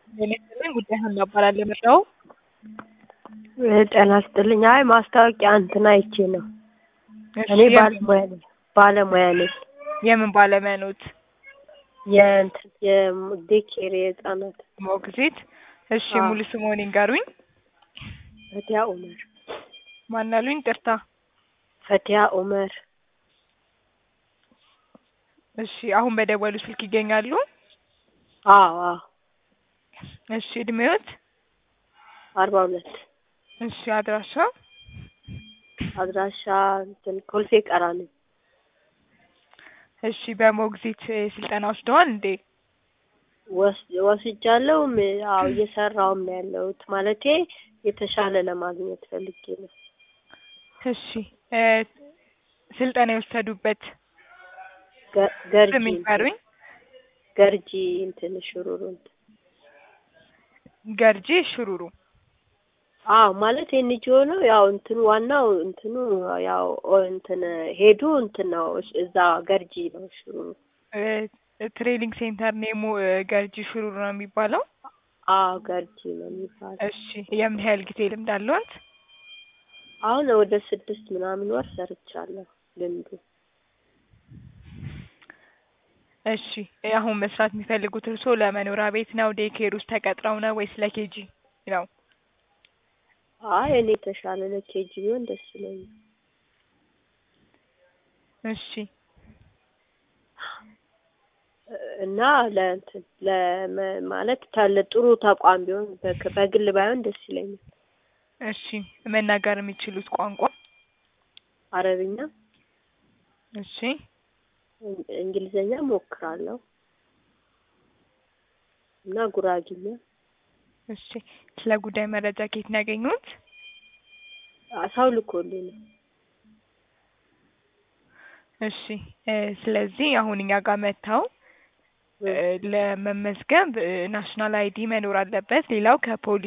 ጤና ይስጥልኝ ጉዳይህን እናባላለን የመጣው ጤና ይስጥልኝ። አይ ማስታወቂያ እንትን አይቼ ነው። እሺ፣ እኔ የምን- ባለሙያ ነኝ ባለሙያ ነኝ። የምን ባለሙያ ኖት? የእንትን የዴኬር የህፃናት ሞግዚት። እሺ አዎ። ሙሉ ስምዎን ይንገሩኝ? ፈቲያ ኡመር ማን አሉኝ? ይቅርታ። ፈቲያ ኡመር እሺ አሁን በደወሉ ስልክ ይገኛሉ? አዎ አዎ እሺ እድሜዎት? አርባ ሁለት እሺ አድራሻ? አድራሻ እንትን ኮልፌ ቀራኒ እሺ በሞግዚት እ, ስልጠና ወስደዋል እንዴ? ወስ- ወስጃለሁም አዎ እየሰራውም ነው ያለሁት ማለቴ የተሻለ ለማግኘት ፈልጌ ነው። እሺ እ, ስልጠና የወሰዱበት ገ- ገርጂ ስም ይንገሩኝ? ገርጂ እንትን ሽሩሩ እንትን ገርጂ ሽሩሩ። አዎ ማለት ኤንጂኦ ነው። ያው እንትኑ ዋናው እንትኑ ያው ኦ- እንትን ሄዱ እንትን ነው እስ- እዛ ገርጂ ነው ሽሩሩ። እ, ትሬኒንግ ሴንተር ኔሙ እ, ገርጂ ሽሩሩ ነው የሚባለው? አዎ ገርጂ ነው የሚባለው። እሺ የምን ያህል ጊዜ ልምድ አለዎት? አሁን ወደ ስድስት ምናምን ወር ሰርቻለሁ ልምዱ። እሺ እ, አሁን መስራት የሚፈልጉት እርስዎ ለመኖሪያ ቤት ነው ዴይኬር ውስጥ ተቀጥረው ነው ወይስ ለኬጂ ነው? አይ እኔ የተሻለ ለኬጂ ቢሆን ደስ ይለኛል። እሺ እና ለእንትን ለመ ማለት ታለ ጥሩ ተቋም ቢሆን በክ- በግል ባይሆን ደስ ይለኛል። እሺ መናገር የሚችሉት ቋንቋ? አረብኛ፣ እሺ እን- እንግሊዘኛ ሞክራለሁ እና ጉራጊኛ እሺ ስለ ጉዳይ መረጃ ከየት ነው ያገኙት? ሰው ልኮልኝ ነው። እሺ እ፣ ስለዚህ አሁን እኛ ጋር መጥተው እ፣ ለመመዝገብ እ፣ ናሽናል አይዲ መኖር አለበት። ሌላው ከፖሊስ